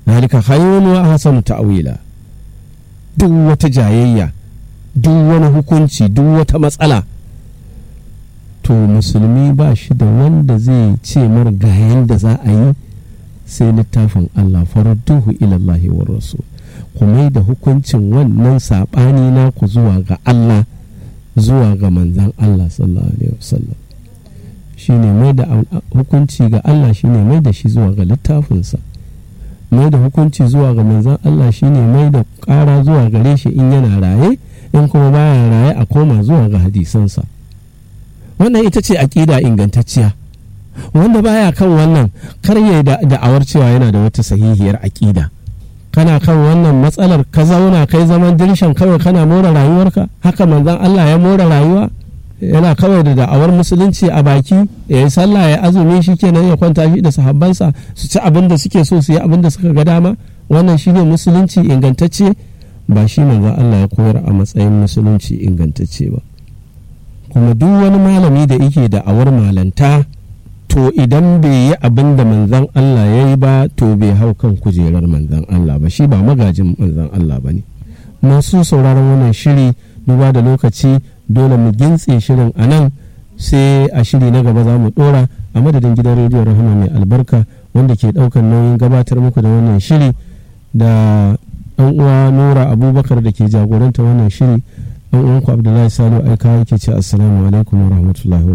zalika khayrun wa ahsanu ta'wila duk wata jayayya duk wani hukunci duk wata matsala to musulmi ba shi da wanda zai ce mar ga yanda za a yi sai littafin Allah farudduhu ilallahi wa rasul kuma da hukuncin wannan saɓani naku zuwa ga Allah zuwa ga manzan Allah sallallahu alaihi wasallam shine mai da hukunci ga Allah shine mai da shi zuwa ga littafinsa mai da hukunci zuwa ga manzan Allah shine mai da ƙara zuwa gare shi in yana raye in kuma baya raye a koma zuwa ga hadisansa wannan ita ce aƙida ingantacciya wanda baya kan wannan kar ya da'awar cewa yana da wata sahihiyar aƙida kana kan wannan matsalar ka zauna kai zaman dirshan kawai kana more rayuwarka haka manzan Allah ya more rayuwa yana kawai da da'awar musulunci a baki ya yi sallah ya azumi shi kenan ya kwanta shi da sahabbansa su ci abin da suke so su yi abin da suka ga dama wannan shine musulunci ingantacce ba shi manzan Allah ya koyar a matsayin musulunci ingantacce ba kuma duk wani malami da yake da'awar malanta to idan bai yi abin da manzan Allah ya yi ba to bai hau kan kujerar manzan Allah ba shi ba magajin manzan Allah ba ne masu sauraron wannan shiri duba da lokaci dole mu gintse shirin a nan sai a shiri na gaba za mu dora a madadin gidan rediyon rahama mai albarka wanda ke daukan nauyin gabatar muku da wannan shiri da ɗan uwa nura abubakar da ke jagoranta wannan shiri ɗan uwanku abdullahi salo aika yake ce assalamu alaikum wa rahmatullahi